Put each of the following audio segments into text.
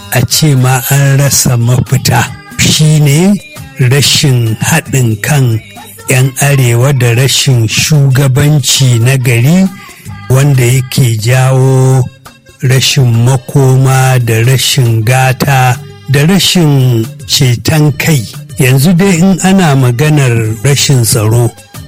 a ce ma an rasa mafita shine rashin haɗin kan 'yan arewa da rashin shugabanci na gari wanda yake jawo rashin makoma da rashin gata da rashin ceton kai yanzu dai in ana maganar rashin tsaro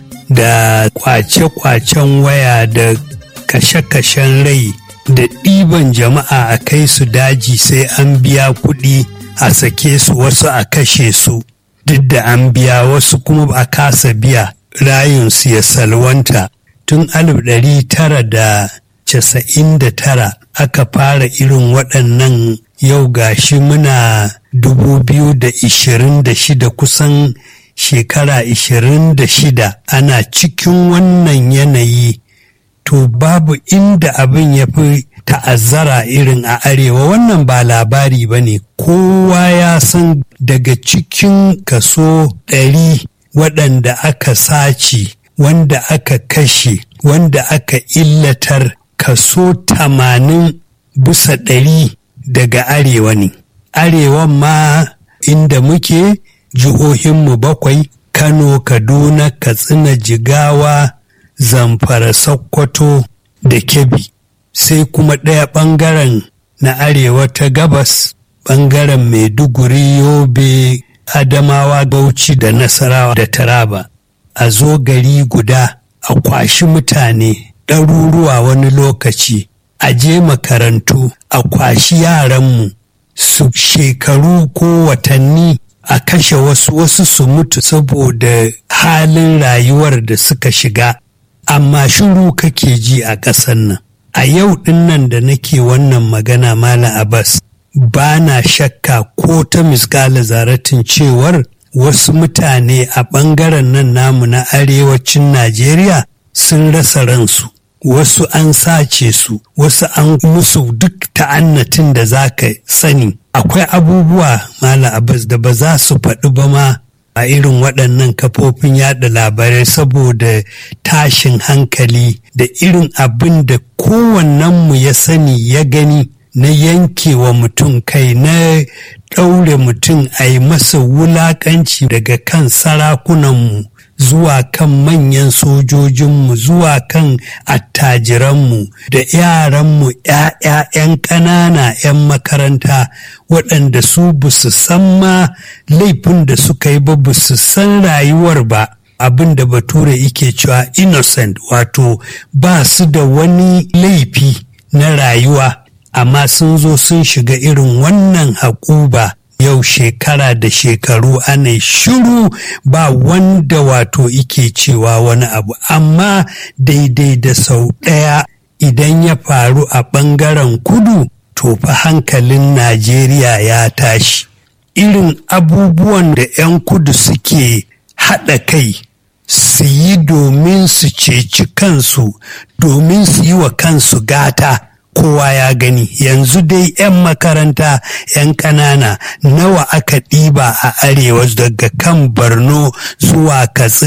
da kwace-kwacen waya da kashe-kashen rai da ɗiban jama'a a kai su daji sai an biya kuɗi a sake su wasu a kashe su duk da an biya wasu kuma ba a kasa biya rayunsu ya salwanta tun alif ɗari tara da casa'in da tara aka fara irin waɗannan yau gashi muna dubu biyu da ishirin da shida kusan shekara ishirin da shida ana cikin wannan yanayi to babu inda abin ya fi ta'azzara irin a arewa wannan ba labari ba ne kowa ya san daga cikin kaso ɗari waɗanda aka sace wanda aka kashe wanda aka illatar kaso tamanin bisa ɗari daga arewa ne arewan ma inda muke jihohinmu bakwai kano kaduna katsina jigawa zamfara sokoto da kebbi sai kuma ɗaya ɓangaren na arewa ta gabas ɓangaren maiduguri yobe adamawa bauchi da nasarawa da taraba a zo gari guda a kwashi mutane ɗaruruwa wani lokaci a je makarantu a kwashi yaranmu su shekaru ko watanni a kashe wasu wasu su mutu saboda halin rayuwar da suka shiga amma shiru kake ji a ƙasar nan a yau ɗin nan da nake wannan magana mala abbas ba na shakka ko ta misƙala zaratin cewar wasu mutane a ɓangaren nan namu na arewacin najeriya sun rasa ransu wasu an sace su wasu an musu duk ta'annatin da za ka sani akwai abubuwa mala abbas da ba za su faɗi ba ma a irin waɗannan kafofin yada labarai saboda tashin hankali da irin abin da kowannenmu ya sani ya gani na yankewa mutum kai na ɗaure mutum a yi masa wulaƙanci daga kan sarakunanmu zuwa kan manyan sojojinmu zuwa kan attajiranmu da yaranmu ‘ya'ya'yan ƙanana ‘yan makaranta waɗanda su busu san ma laifin da suka yi ba busu san rayuwar ba abin da bature yake cewa innocent wato ba su da wani laifi na rayuwa amma sun zo sun shiga irin wannan haƙuba yau shekara da shekaru ana shiru ba wanda wato ike cewa wani abu amma daidai da sau ɗaya idan ya faru a ɓangaren kudu to fa hankalin najeriya ya tashi irin abubuwan da 'yan kudu suke haɗa kai su yi domin su ceci kansu domin su yi wa kansu gata kowa ya gani yanzu dai 'yan makaranta 'yan ƙanana nawa aka ɗiba a arewa daga kan borno zuwa katsina